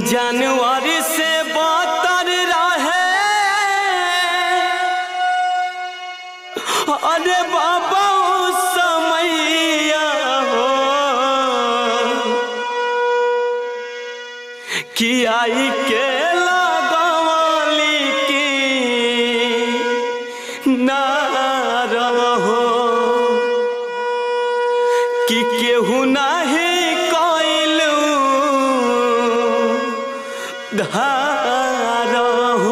जानवर से बतर रहे अरे बाबा ओ समैया हो कि आई के लगवली की ना रहो कि केहू नाही कइलू धार हो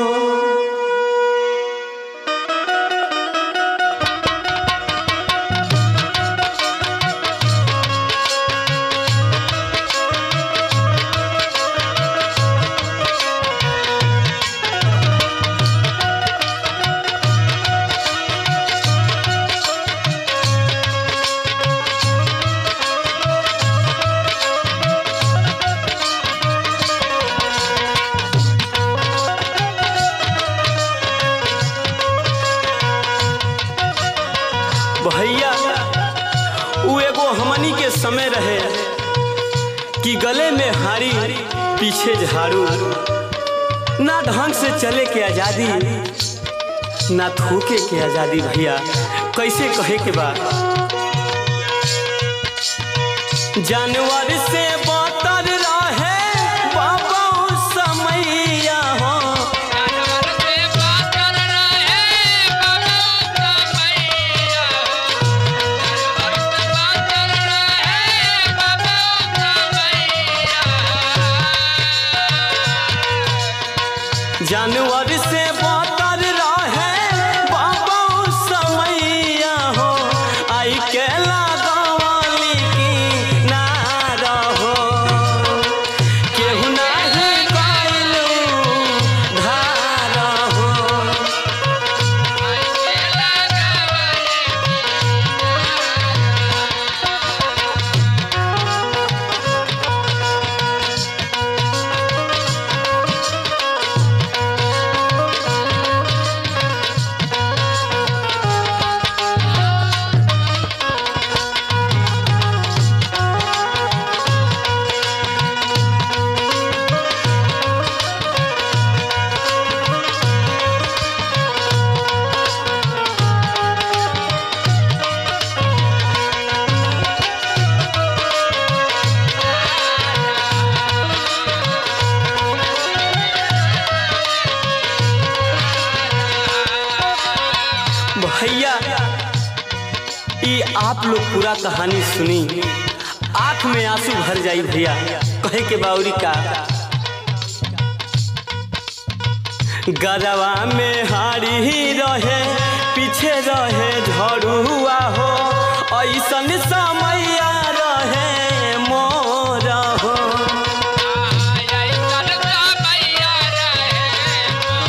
भैया उ एगो हमनी के समय रहे कि गले में हारी पीछे झाड़ू ना ढंग से चले के आजादी ना थूके के आजादी भैया कैसे कहे के बा जानवर से बतर रहे बाबा ओ समैया हो जानवर से बातर रहे बाबा समैया जानवर से बातर रहे बाबा समैया जानवर से बतर रहे बाबा ओ समैया हो आई के लगवली की ना रहो केहू नाही कइलू धार हो ऐसे लगावले भैया ये आप लोग पूरा कहानी सुनी आंख में आंसू भर जाई भैया कहे के बाउरी का गरवा में हारी ही रहे पीछे रहे झड़ुआ हो ऐसन समैया रहे मोर हो आई सन समैया रहे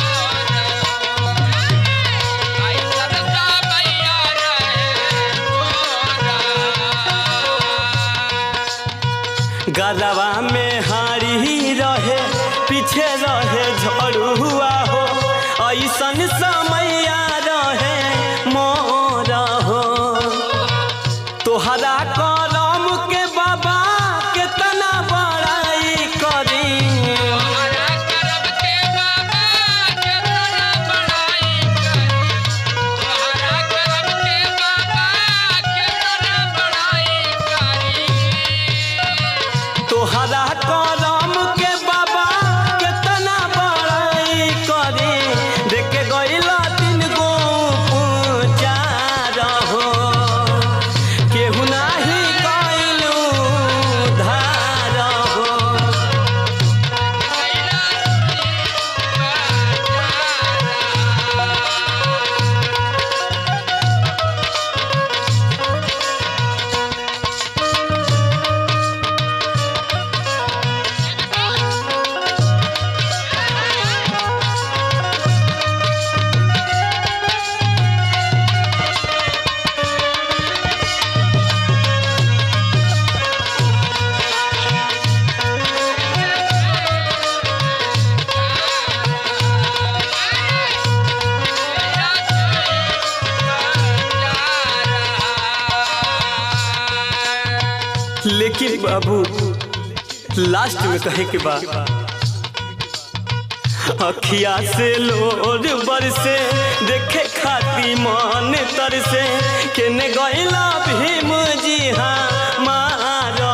आई सन समैया रहे गरवा में हारी ही रहे पीछे रहे झड़ुआ हो ऐसन समैया रहे मोर हो तोहरा करम के बाबा केतना बड़ाई करी हरा करम के बाबा केतना बड़ाई करी हरा करम के बाबा केतना बड़ाई करी तोहरा करम के बाबा केतना बड़ाई करी देख गइला तीन गो पूजार हो केहू नाही कइलू धार हो लेकिन बाबू लास्ट में कहे के बाद अखिया से लोर बरसे देखे खाती मन तरसे केने गैला भीम जी हाँ मारो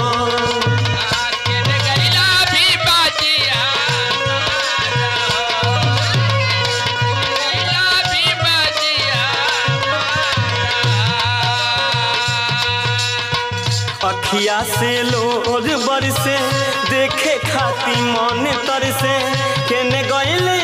आके गैला भी बाजिया गैला भी बाजिया अखिया से लोर बरसे देखे खाती मन तरसे केने गैल